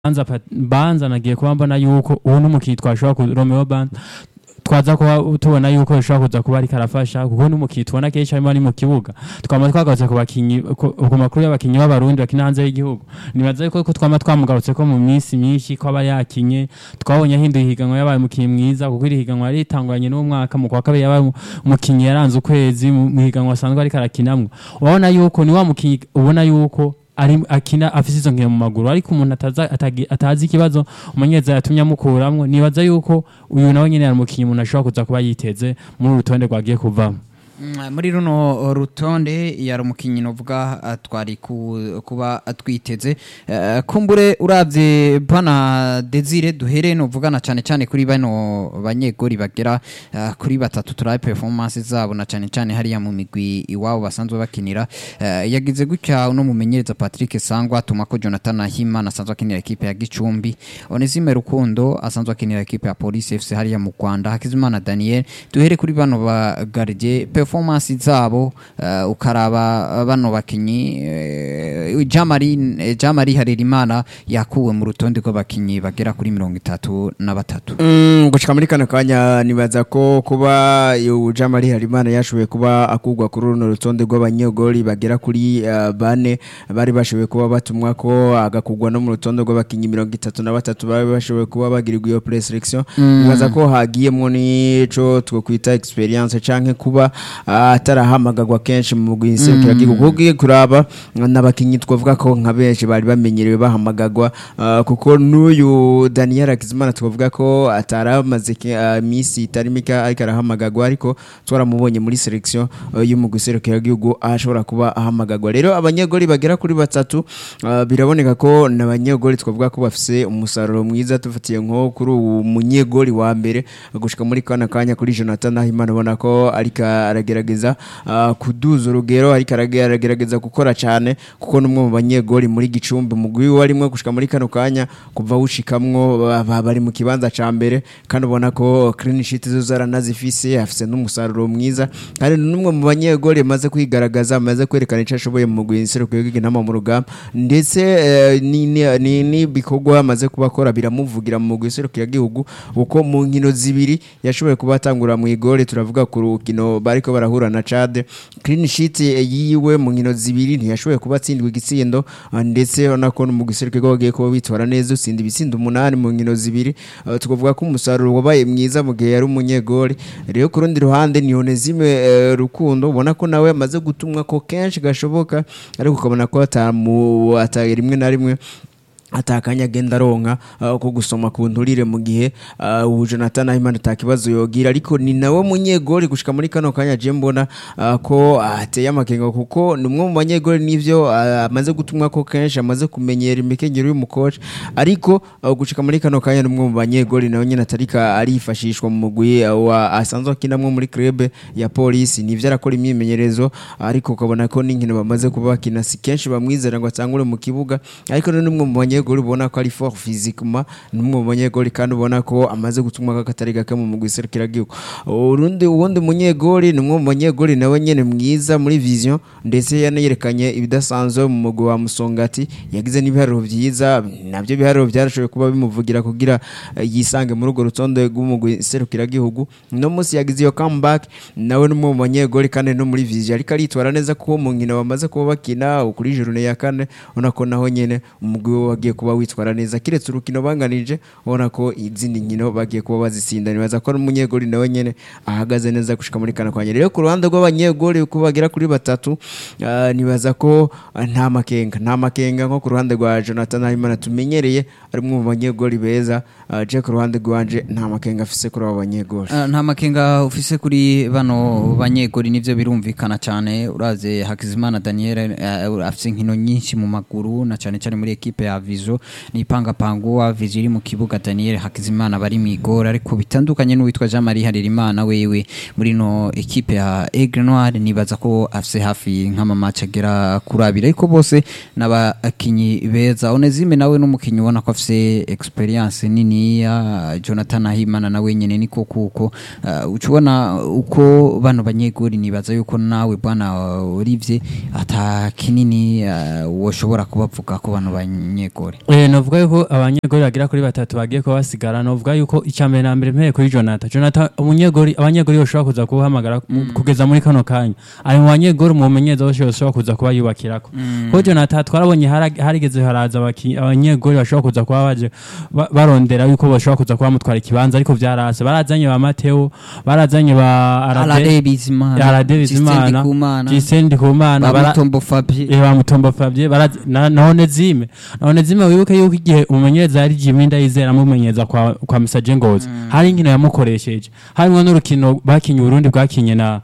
banza pa- banza nagiye kuba mbona yuko ubu n'umukinnyi twashobora ku Romeo Banza twaza kuba tubona yuko bishobora kuza kuba ariko arafasha kuko n'umukinnyi tubona kenshi arimo ari mu kibuga twama twagarutse ku bakinyi ku ku makuru y'abakinyi b'abarundi bakina hanze y'igihugu nibaza yuko ko twama twamugarutse ko mu minsi myinshi ko aba yakinye twabonye ahinduye ihiganwa yabaye umukinnyi mwiza kuko iri higanwa yari ritanguranye n'uwo mwaka mu kwa kabiri yabaye umukinnyi yaranze ukwezi mu mu higanwa asanzwe ariko arakinamwo urabona yuko ni wa mukinnyi ubona yuko ari akina afise izo nkino mu maguru ariko umuntu ataza atagi- atazi ikibazo umumenyereza yatumye amukuramwo nibaza yuko uyu nawe nyene yari umukinnyi umuntu ashobora kuza kuba yiteze muri uru rutonde rwagiye kuvamo Mm, muri runo rutonde yari umukinnyi novuga ah, twari ku- kuba twiteze Eh, kumbure uravye bana Desire duhere novugana cyane cyane kuri bano banyegori bagera ah, kuri batatu turabe performance zabo na cyane cyane hariya mu migwi iwabo basanzwe bakinira Eh, yagize gutya uno mumenyereza Patrick Sangwa atuma ko Jonathan Ahimana asanzwe akinira ekipe ya Gicumbi Onesime Rukundo asanzwe akinira ekipe ya Police FC hariya mu Rwanda Hakizimana Daniel duhere kuri bano ba gardien performance zabo eh, ukaraba bano bakinyi eh, Jamari eh, Jamari Harerimana yakuwe mu rutonde rw'abakinyi bagera kuri mirongo itatu na batatu Mm, gushika muri kano kanya nibaza ko kuba Jamari Harimana yashoboye kuba akugwa kuri runo rutonde rw'abanyogoli bagera kuri uh, bane bari bashoboye kuba batumwa ko agakugwa no mu rutonde rw'abakinyi mirongo itatu na batatu bari bashoboye kuba bagirirwa iyo preselection nibaza ko hagiyemwo n'ico twokwita experience canke kuba uh, atarahamagagwa kenshi mu guserukira gihugu kuko ugiye kuraba n'abakinyi twavuga ko nka benshi bari bamenyerewe bahamagagwa uh, kuko n'uyu Daniel Hakizimana twavuga ko ataramaze ke- uh, iminsi itari mike ariko arahamagagwa ariko twaramubonye muri selection uh, yo mu guserukira gihugu ashobora kuba ahamagagwa rero abanyegoli bagera kuri batatu uh, biraboneka ko n'abanyegoli twavuga ko bafise umusaruro mwiza tufatiye nko kuri uwo munyegoli wa mbere gushika muri kana kanya kuri Jonathan Ahimana ubona ko ariko aragerageza uh, kuduza urugero ariko arage- aragerageza gukora cyane kuko n'umwe mu banyegoli muri gicumbi mugwi warimwe gushika muri kano kanya kuva wushikamwo ba- ba- bari mu kibanza ca mbere kandi ubona ko clean sheet zo zaranazifise afise n'umusaruro mwiza kandi n'umwe mu banyegoli maze kwigaragaza maze kwerekana ico ashoboye mu mugwi nserukiro w'iginama mu rugamba ndetse eh, ni- ni- ni n'ibikorwa amaze kuba akora biramuvugira mu mugwi nserukiro gihugu kuko mu nkino zibiri yashoboye kuba atangura mu igore turavuga ku rukino bariko barahura na Chad clean sheet yiwe mu nkino zibiri ntiyashoboye kuba atsindwa igitsindo ah, ndetse urabona ko no mu giserukiro bagiye kuba bitwara neza utsinda ibitsindo umunani mu nkino zibiri Ah, tukavuga ko umusaruro wabaye mwiza mu gihe yari umunyegori rero ku rundi ruhande ni Onesime eh, Rukundo ubona ko nawe amaze gutumwa ko kenshi gashoboka ariko ukabona ko atamu atari rimwe na rimwe atakanya agenda aronka uh, ko gusoma ku nturire mu gihe uh, ubu Jonathan Ahimana atakibazo yogira ariko ni nawe munyegori gushika muri kano kanya je mbona uh, ko ateye amakenga kuko ni umwe mu banyegori nivyo uh, amaze gutumwa ko kenshi amaze kumenyera imikenyero y'umukoci ariko uh, gushika muri kano kanya ni umwe mu banyegori nawe nyene atarika arifashishwa mu mugwi uh, wa asanzwe akinamwo muri club ya polisi nivyo arakora imyimenyerezo ariko ukabona ko n'inkino bamaze kuba bakina si kenshi bamwizera ngo atangure mu kibuga ariko ni umwe mu banyegori ubona ko ari fort physiquement ni umwe mu banyegori kandi ubona ko amaze gutumwa kakatari gake mu mugwi serukiragihugu urundi uwundi munyegori ni umwe mu banyegori nawe nyene mwiza muri vision ndetse yanayerekanye ibidasanzwe mu mugwi wa musongati yagize n'ibiharuro vyiza navyo biharuro byarashoboye kuba bimuvugira kugira eh, yisange muri urwo rutonde rw'umugwi serukiragihugu no munsi yagize iyo comeback nawe ni umwe mu banyegori kandi no muri vision ariko aritwara neza kuko mu nkino bamaze kuba bakina kuri journée ya kane ubona ko naho nyene umugwi we wagiye kuba witwara neza kiretse urukino banganije ubona ko izindi nkino bagiye kuba bazitsinda nibaza ko n'umunyegori nawe nyene ahagaze neza gushika muri kana kwanya rero ku ruhande rw'abanyegori uko bagera kuri batatu ah, nibaza ko ah, nta makenga nta makenga nko ku ruhande rwa Jonathan Habimana tumenyereye ari umwe mu banyegori beza ah, je ku ruhande rwanje nta makenga afise kuri abo banyegori Ah, nta makenga ufise kuri bano banyegori nivyo birumvikana cyane uraze Hakizimana Daniel eh, afise inkino nyinshi mu maguru na cyane cyane muri ekipe ya Vizo nipanga panguwa Vizo iri mu kibuga Daniel Hakizimana bari mu igora ariko bitandukanye n'uwitwa Jean Marie Harerimana wewe muri no ekipe ya Aigle Noir nibaza ko afise hafi nk'ama match agera kuri abiri ariko bose n'abakinyi beza Onezime nawe n'umukinyi ubona ko afise experience nini ya Jonathan Ahimana nawe nyene niko kuko uh, ucubona uko bano banyeguri nibaza yuko nawe bwana Olivier ata kinini uh, woshobora kubavuga ko bano banyeguri banyegori Eh, novuga yuko abanyegori bagera kuri batatu bagiye kuba basigara novuga yuko icya mbere na mbere mpeye kuri Jonathan Jonathan umunyegori abanyegori bashobora kuza kuhamagara mu- kugeza muri kano kanya ari mu banyegori mu menyereza bose bashobora kuza kuba yubakirako ko Jonathan twarabonye hara- harigeze haraza abaki- abanyegori bashobora kuza kuba baje ba- barondera yuko bashobora kuza kuba bamutwara ikibanza ariko vyarase barazanye ba Mateo barazanye ba Arade Arade Bizimana Arade Bizimana Kumana Justin Ndikumana bara- Bamutombo Fabien Eh, bamutomba Fabien barazi na none zime none zime wibuke yuko igihe umumenyereza yari Jimmy Ndayizera amumenyereza kwa kwa Misaje Ngozi hari inkino yamukoresheje harimo n'urukino bakinye Burundi bwakinye na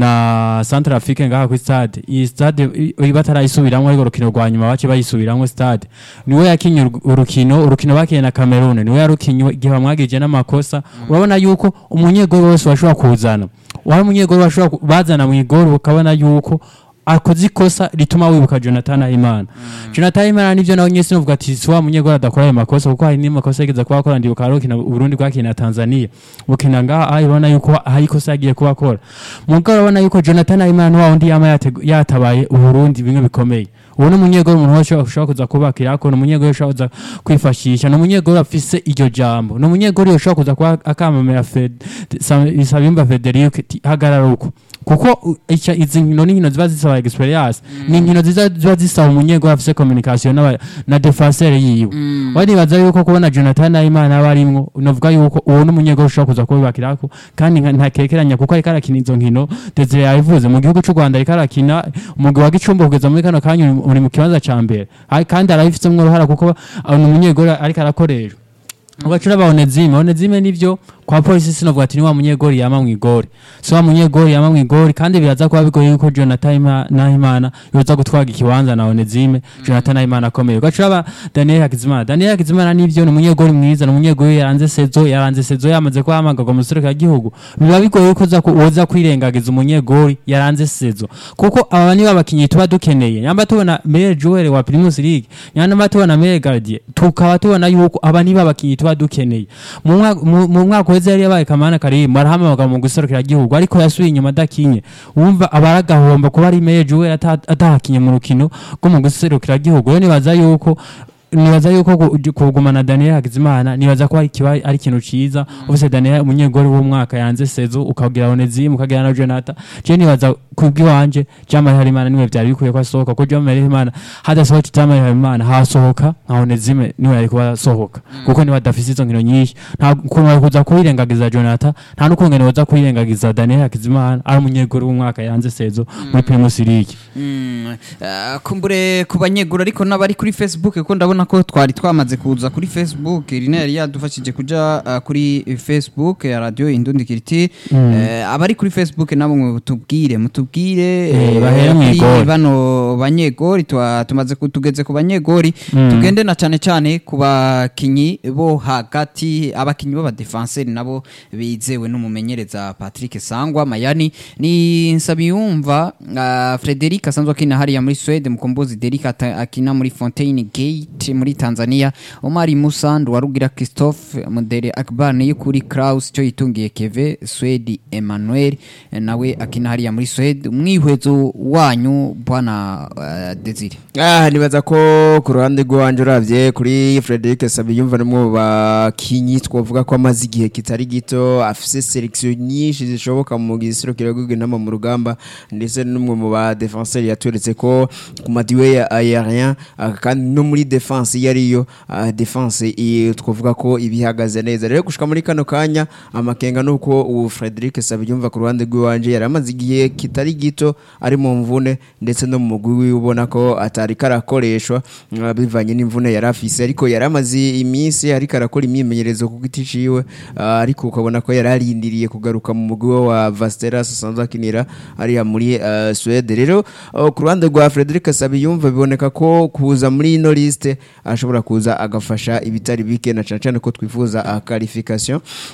na Central Afrique ngaha ku stade iyi stade i- i- batarayisubiramwo ariko urukino rwa nyuma bace bayisubiramwo stade niwe yakinye uru- urukino urukino bakinye na Cameroon niwe yarukinye igihe bamwagije n'amakosa urabona yuko umunyegoro wese washobora kuzana wari umunyegoro washobora ku- bazana mu igoro ukabona yuko akoze ikosa rituma wibuka Jonathan Ahimana Jonathan Ahimana nivyo nawe nyese novuga ati si wa munyegoro adakora ayo makosa kuko hari n'amakosa yigeze kuba akora ndibuka arokina Burundi bwakina na Tanzania bukina ngaha aho ibona yuko hari ikosa yagiye kuba akora mugabo urabona yuko Jonathan Ahimana wa wundi yama yategu- yatabaye Uburundi bimwe bikomeye ubu ni umunyegoro umuntu wese ushobora kuza kubakirako ni umunyegoro ushobora kuza kwifashisha ni umunyegoro afise iryo jambo ni umunyegoro ushobora kuza kuba akamamira Fed- Sa- Sabimba Federico ati, hagarara uko kuko u- ica- izi nkino ni nkino ziba zisaba experience ni inkino ziza- ziba zisaba umunyegoro afise communication n'aba- na defenseur yiwe waribaza yuko kubona Jonathan Ayimana aba arimwo novuga yuko uwo ni umunyegoro ushobora kuza kubibakirako kandi nka- ntakekeranya kuko ariko arakina izo nkino Desire yabivuze mu gihugu cy'u Rwanda ariko arakina umugwi wa Gicumbi kugeza muri kano kanya uri- uri mu kibanza ca mbere Ari- kandi arabifitsemwo uruhara kuko uh, ni umunyegoro ariko arakoreshwa ugacura ba Onezime Onezime nivyo kwa polisi sinovuga ati ni wa munyegori yama mwigori si wa munyegori yama mwigori kandi biraza kuba bigoye yuko Jonathan Ima- Nahimana yoza gutwaga ikibanza na Onezime Jonathan Nahimana akomeye ugacura ba Daniel Hakizimana Daniel Hakizimana nivyo ni umunyegori mwiza ni umunyegori yaranze sezo yaranze sezo yamaze ko hamagagwa mu serukira gihugu biba bigoye yuko uza ku- woza kwirengagiza umunyegori yaranze sezo kuko aba niba abakinyi tuba dukeneye nyamba tubona Meilleur Joueur wa Primus League nyamba tubona Meilleur Gardien tukaba tubona yuko aba niba abakinyi tuba dukeneye mu mwaka- mu mu mwaka uheze yari yabaye Kamana Karim arahamagara mu guserukira gihugu ariko yasubiye inyuma adakinye wumva abaragahomba kuba ari Meilleur Joueur ata- atahakinye mu rukino rwo mu guserukira gihugu rero nibaza yuko nibaza yuko gu- kugumana Daniel Hakizimana nibaza ko ari kiba ari ikintu ciza ufise Daniel umunyegori w'umwaka yanze sezo ukagira Onezim ukagira na Jonathan je nibaza kubwiwanje Jamal Harimana niwe vyari bikwiye ko asohoka ko Jamal Harimana hadasohoka Jamal Harimana hasohoka nka Onezime niwe yari kuba asohoka kuko niba adafise izo nkino nyinshi nta kuntu kuza kuyirengagiza Jonathan nta n'ukungene woza kuyirengagiza Daniel Hakizimana ari umunyegori w'umwaka yanze sezo muri Primus League Mm, eh, kumbure ku banyegura ariko n'abari kuri Facebook kuko ndabona ko twari twamaze kuza kuri Facebook Irina yari yadufashije kuja eh, kuri Facebook ya Radio Indundi Kiriti Eh, abari kuri Facebook nabo mutubwire mutubwire Eh, eh, bahere kuri mw'igori. bano banyegori twa- tumaze ku- tugeze ku banyegori Mm. tugende na cyane cyane ku bakinyi bo hagati abakinyi b'abadefenseri nabo bizewe n'umumenyereza Patrick Sangwa Mayani ni Nsabiyumva uh, Frederic asanzwe akina hariya muri Sweden mukombozi Derek ata- akina muri Fontaine Gate muri Tanzania Omari Musa Nduwarugira Christophe Mudere Akbar ni kuri Kraus cyo yitungiye Keve Swedi Emmanuel eh, nawe akina hariya muri Sweden umwihwezo wanyu bwana uh, Desire Ah, nibaza ko ku ruhande rw'iwanje uravye kuri Frederic Sabiyumva nimwe mu bakinyi twavuga ko amaze igihe kitari gito afise selection nyinshi zishoboka mu gisirokiro rw'inama mu rugamba ndetse n'umwe mu ba defenseur yatweretse ko ku madiwe ya aérien ah, kandi no muri defense iyo ariyo ah, defense i- twavuga ko ibihagaze neza rero gushika muri kano kanya amakenga nuko ubu Frederic Sabiyumva ku ruhande rw'iwanje yari amaze igihe kitari gito ari mu mvune ndetse no mu mugwi wiwe ubona ko atari karakoreshwa ah, bivanye n'imvune yari afise ariko yari amaze iminsi ariko arakora imyimenyerezo ku giti ciwe ah, ariko ukabona ko yari arindiriye kugaruka mu mugwi we wa Vasteras asanzwe akinira ariya muri ah, Suède rero ah, ku ruhande rwa Frederic Sabiyumva biboneka ko kuza muri ino liste ashobora kuza agafasha ibitari bike na cane cane ko twifuza ah, qualification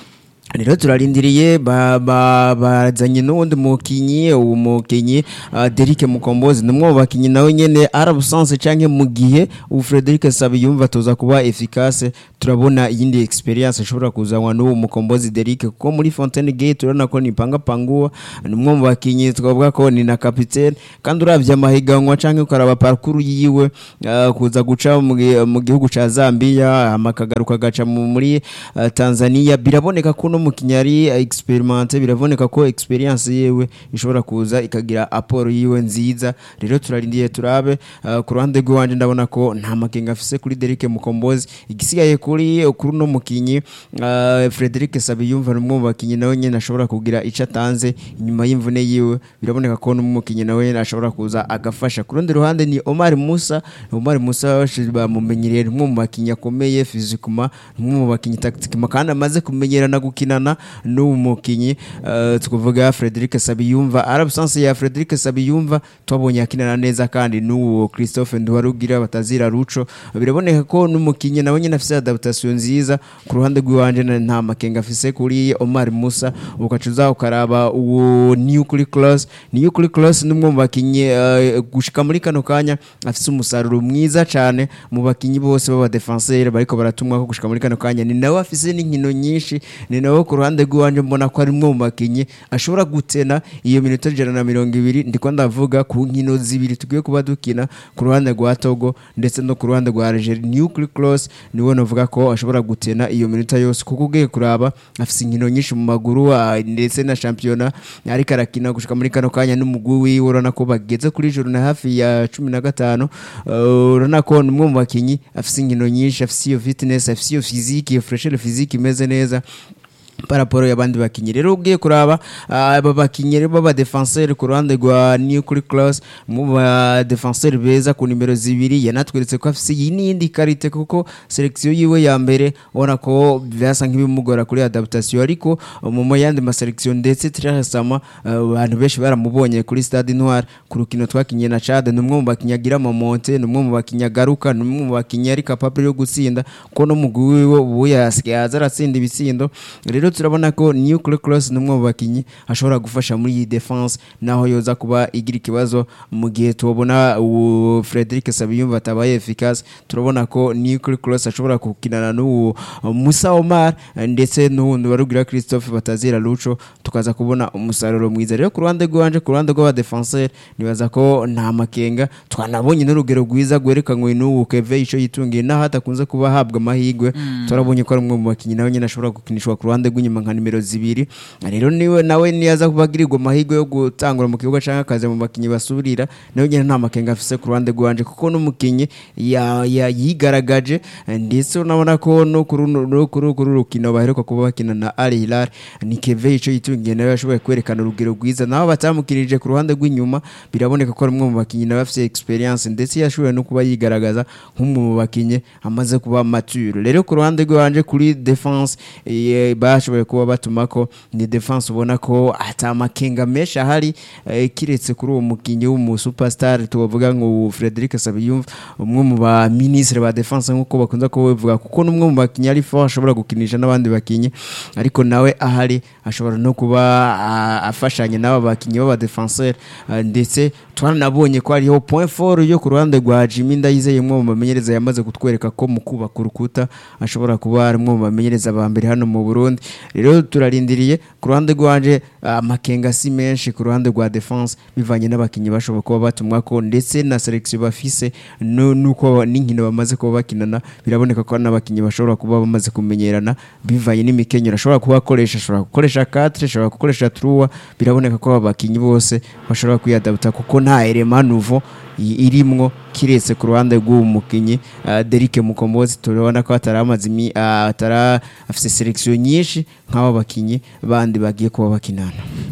rero turarindiriye ba- ba- bazanye n'uwundi mukinyi uwo mukinyi uh, Derek Mukombozi ni umwe mu bakinyi nawe nyene arabusanse canke mu gihe ubu Frederic Sabiyumva tuza kuba efficace turabona iyindi experience ishobora kuzanwa n'uwo Mukombozi Derek kuko muri Fontaine Gate turabona ko ni panga panguwa ni umwe mu bakinyi twavuga ko ni na capitaine kandi uravye amahiganwa canke ukaraba parcours yiwe uh, kuza guca mu gi- mu gihugu ca Zambia amakagaruka gaca mu- muri uh, Tanzania biraboneka ko no mukinnyi ari experimente biraboneka ko experience yewe ishobora kuza ikagira aporo yiwe nziza rero turarindiye turabe uh, ku ruhande rw'iwanje ndabona ko nta makenga afise kuri Derek Mukombozi igisigaye kuri kuri no mukinyi uh, Frederic Sabiyumva ni umwe mu bakinyi nawe nyene ashobora kugira ico atanze inyuma y'imvune yiwe biraboneka ko n'umukinyi nawe nyene ashobora kuza agafasha ku rundi ruhande ni Omar Musa Omar Musa bashize bamumenyereye ni umwe mu bakinyi akomeye physiquement ni umwe mu bakinyi tactiquement kandi amaze kumenyerana gukinana n'uwo mukinyi uh, twavuga Frederic Sabiyumva arabsence ya Frederic Sabiyumva twabonye akinana neza kandi n'uwo Christophe Nduwarugira batazira ruco biraboneka ko n'umukinyi nawe nyene afise adaptation nziza ku ruhande rw'iwanje na- nta makenga afise kuri Omar Musa ukacuza ukaraba uwo Nuclear Class Nuclear Class ni umwe mu bakinyi uh, gushika muri kano kanya afise umusaruro mwiza cane mu bakinyi bose b'aba defenseur bariko baratumwa ko gushika muri kano kanya ni nawe afise n'inkino nyinshi ni nawe ku ruhande rw'iwanje mbona ko ari umwe mu bakinyi ashobora gutena iyo minota ijana na mirongo ibiri ndiko ndavuga ku nkino zibiri tugiye kuba dukina ku ruhande rwa Togo ndetse no ku ruhande rwa Algeria Nuclear Cross niwe navuga ko ashobora gutena iyo minota yose kuko ugiye kuraba afise inkino nyinshi mu maguru ah, ndetse na shampiyona ariko arakina gushika muri kano kanya n'umugwi wiwe urabona ko bageze kuri joro na hafi ya cumi na gatanu Uh, urabona ko ni umwe mu bakinyi afise inkino nyinshi afise iyo fitness afise iyo physique iyo fresher physique imeze neza paraporo y'abandi bakinyi rero ugiye kuraba ah, aba bakinyi rero baba defenseur ku ruhande rwa Nuclear Class mu ba defenseur beza ku nimero zibiri yanatweretse ko afise iyi n'iyindi karite kuko selection yiwe ya mbere ubona ko byasa nk'ibimugora kuri adaptation ariko mu mu yandi ma selection ndetse tirasama abantu benshi baramubonye kuri Stade Noir ku rukino twakinye na Chad ni umwe mu bakinyi agira amamonte ni umwe mu bakinyi agaruka ni umwe mu bakinyi ari capable yo gutsinda ko no mugwi wiwe ubu yasigaye aza aratsinda ibitsindo rero turabona ko Nuclear Cross ni umwe mu bakinyi ashobora gufasha muri iyi defense naho yoza kuba igira ikibazo mu gihe tubona uwo Frederic Sabiyumva atabaye efficace turabona ko Nuclear Cross ashobora gukinana n'uwo Musa Omar ndetse n'uwundi barugira Christophe batazira Lucho tukaza kubona umusaruro mwiza rero ku ruhande rwanje ku ruhande rw'aba defenseur nibaza ko nta makenga twanabonye n'urugero rwiza rwerekanwe n'uwo Keve ico yitungiye naho hatakunze kuba ahabwa amahirwe turabonye ko ari umwe mu bakinyi nawe nyine ashobora gukinishwa ku ruhande rw'inyuma nka nimero zibiri rero niwe nawe niyaza kuba agirirwa amahirwe yo gutangura mu kibuga cyangwa akaza mu bakinyi basubirira nawe nyine nta makenga afise ku ruhande rwanje kuko n'umukinyi ya- ya- yigaragaje eh, ndetse unabona ko no kuri runo- no kuri kuri uru rukino baheruka kuba bakina na Al Hilal ni Keve ico yitungiye nawe yashoboye kwerekana urugero rwiza naho batamukirije ku ruhande rw'inyuma biraboneka ko ari umwe mu bakinyi nawe afise experience ndetse yashoboye no kuba yigaragaza nk'umwe mu bakinyi amaze kuba mature rero ku ruhande rwanje kuri defense eh, bashoboye kuba batuma ko ni defense ubona ko ata makenga menshi ahari eh, kiretse kuri uwo mukinyi w'umu superstar tubavuga ngo Frederic Sabiyumva umwe mu ba ministre ba defense nk'uko bakunze kubivuga kuko n'umwe mu bakinyi ari fort ashobora gukinisha n'abandi bakinyi ariko nawe ahari ashobora no kuba ah, afashanya n'aba bakinyi b'aba defenseur ah, ndetse twanabonye ko hariho point fort yo ku ruhande rwa Jimmy Ndayizeye umwe mu bamenyereza yamaze kutwereka ko mu kubaka urukuta ashobora kuba ari umwe mu bamenyereza ba mbere hano mu Burundi rero turarindiriye ku ruhande rwanje ah, amakenga si menshi ku ruhande rwa defense bivanye n'abakinyi bashobora kuba batumwa ko ndetse na selection bafise no- nuko n'inkino bamaze kuba bakinana biraboneka ko hari n'abakinyi bashobora kuba bamaze kumenyerana bivanye n'imikenyero ashobora kuba akoresha ashobora gukoresha 4 ashobora gukoresha 3 biraboneka ko aba bakinyi bose bashobora kwiyadabuta kuko nta element nouveau i- irimwo kiretse ku ruhande rw'uwo mukinyi uh, Derike Mukombozi turabona ko ataramaze imi ah, atara afise selection nyinshi nk'aba bakinyi bandi bagiye kuba bakinana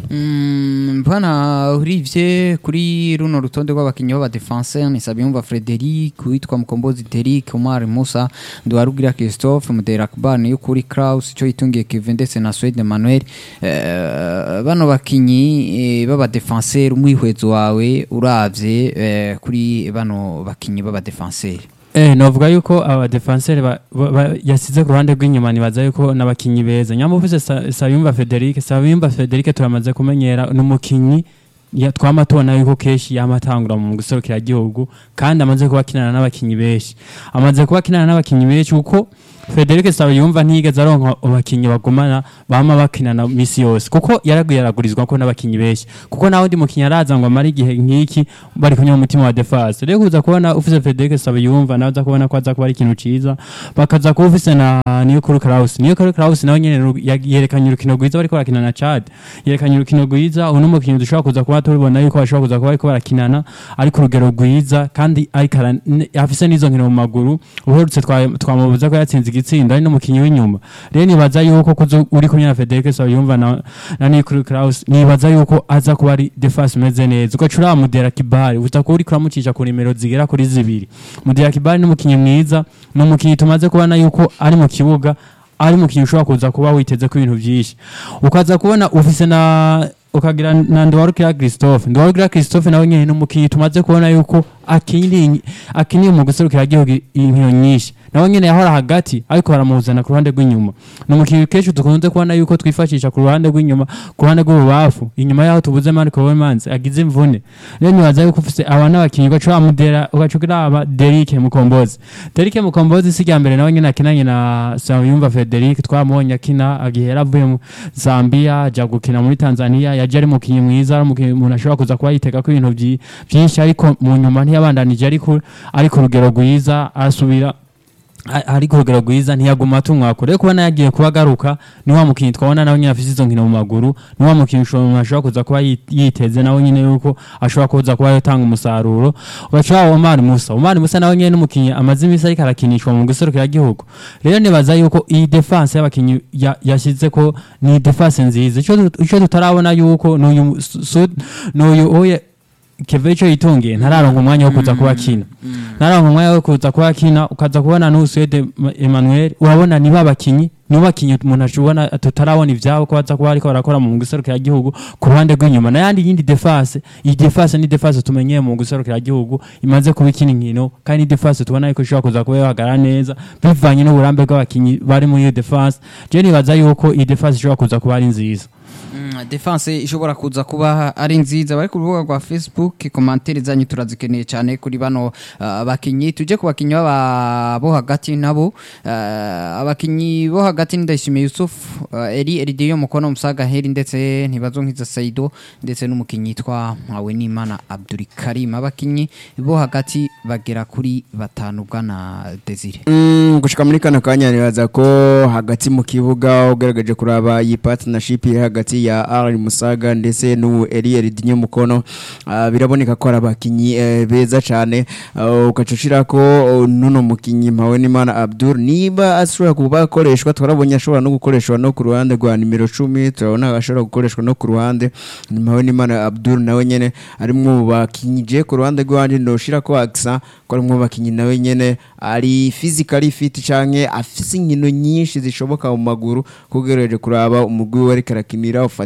Mm, mbona urivye kuri runo rutonde rw'abakinyi b'abadefenseur ni Sabiyumva Frederic witwa Mukombozi Derrick Omar Musa Nduwarugira Christophe Mudera Akbar niyo kuri Kraus ico yitungiye Kevin ndetse na Swede Manuel eh, bano bakinyi eh, b'abadefenseur umwihwezo wawe uravye eh, kuri bano bakinyi b'abadefenseur Eh, novuga yuko aba defenseur ba, ba, ba, yasize ku ruhande rw'inyuma nibaza yuko n'abakinyi beza nyamuvise Sa- Sabimba Frederic Sabimba Frederic turamaze kumenyera n'umukinyi ya twama tubona yuko keshi yamatangura mu guserukira igihugu kandi amaze kuba akinana n'abakinyi benshi amaze kuba akinana n'abakinyi benshi kuko Frederic Sabiyumva ntiyigeze aronka abakinyi bagumana bama bakinana misi yose kuko yaraguye aragurizwa ko n'abakinyi benshi kuko nawe ndi mukinyi araza ngo amare igihe nk'iki bari kunywa umutima wa defense rero kuza kubona ufise Frederic Sabiyumva nawe uza kubona ko aza kuba ari ikintu ciza bakaza kuba ufise na Niyokuru Kraus Niyokuru Kraus nawe nyene ru- ya- yerekanye urukino rwiza bariko barakina na Chad yerekanye urukino rwiza uno mukinyi dushobora kuza kuba tubona yuko bashobora kuza kuba bariko barakinana ari ku rugero rwiza kandi ariko ara- n- afise n'izo nkino mu maguru uherutse twa- twamubuza ko yatsinze igitsindo ari n'umukinyi w'inyuma rero nibaza yuko kuzo uri kumwe na Federico Sabiyumva na, na Nikuru Kraus nibaza yuko aza kuba ari defense imeze neza ugaca uraba Mudera Kibari uza kuba uriko uramucisha ku nimero zigera kuri zibiri Mudera Kibari ni umukinyi mwiza ni umukinyi tumaze kubona yuko ari mu kibuga ari umukinyi ushobora kuza kuba witeze ko ibintu byinshi ukaza kubona ufise na ukagira na Ndwarukira Christophe Ndwarukira Christophe nawe nyene ni umukinyi tumaze kubona yuko akiniye akiniye mu guserukira igihugu inkino nyinshi nawe nyene yahora hagati ariko baramuzana ku ruhande rw'inyuma ni umukinyi kenshi dukunze kubona yuko twifashisha ku ruhande rw'inyuma ku ruhande rw'ububafu inyuma yaho tubuze Marco Wemans agize imvune rero nibaza yuko ufise aba n'abakinyi ugaca wamudera ugaca uraba Derike Mukombozi Derike Mukombozi si rya mbere nawe nyene akinanye na Sayumva Frederic twamubonye akina agihera avuye mu Zambia aja gukina muri Tanzania yaje ari umukinyi mwiza ari umukinyi umuntu ashobora kuza kuba yitega ko ibintu vyi- vyinshi ariko mu nyuma ntiyabandanije ariko ari ku rugero rwiza arasubira a- ari ku rugero rwiza ntiyaguma atumwako rero kubona yagiye kuba agaruka ni wa mukinyi twabona nawe nyine afise izo nkino mu maguru ni wa mukinyi ushobora umuntu ashobora kuza kuba yi- yiteze nawe nyine yuko ashobora kuza kuba yatanga umusaruro ugaca waba Omar Musa Omar Musa nawe nyine n'umukinyi amaze iminsi ariko arakinishwa mu guserukira igihugu rero nibaza yuko iyi defense y'abakinyi ya- yashyize ko ni defense nziza ico tut- ico tutarabona yuko n'uyu Su- Su- n'uyu oye Kevecho yitungiye ntararonka umwanya wo kuza kuba akina nararonka umwanya wo kuza kuba akina ukaza kubona n'Usuede Emmanuel urabona niba abakinyi niba abakinyi umuntu ashobora tutarabona ivyabo ko baza kuba ariko barakora mu guserukira igihugu ku ruhande rw'inyuma n'ayandi yindi defense iyi defense ni defense tumenyeye mu guserukira igihugu imaze kuba ikina inkino kandi ni defense tubona yuko ishobora kuza kuba yahagarara neza bivanye n'uburambe bw'abakinyi bari muri iyo defense je nibaza yuko iyi defense ishobora kuza kuba ari nziza Mm, defense ishobora kuza kuba ari nziza bari ku rubuga rwa facebook komantere zanyu turazikeneye cyane kuri bano uh, bakinyi tuje ku bakinyi b'aba- bo hagati nabo uh, abakinyi bo hagati ni Ndayishimiye Yusuf uh, Eri Eridiyo Mukono Musaga Heri ndetse ntibazonkiza Saido ndetse n'umukinyi yitwa Mpawe n'Imana Abdul Karim abakinyi bo hagati bagera kuri batanu bwana Desire Mm, gushika muri kano kanya nibaza ko hagati mu kibuga ugaragaje kuraba iyi partnership iri hagati ya Ari Musaga ndetse n'ubu Eliel Dinyo Mukono ah, biraboneka ko ari abakinyi eh, beza cyane uh, ukacushira ko uh, nuno mukinyi mpawe n'Imana Abdul niba ashobora kuba akoreshwa twarabonye ashobora no gukoreshwa no ku ruhande rwa nimero 10 turabona ashobora gukoreshwa no ku ruhande mpawe n'Imana Abdul nawe nyene ari mu bakinyi je ku ruhande rwanje ndoshira ko aksa ko ari mu bakinyi nawe nyene ari physically fit canke afise inkino nyinshi zishoboka mu maguru kugereje kuraba umugwi we ariko arakinira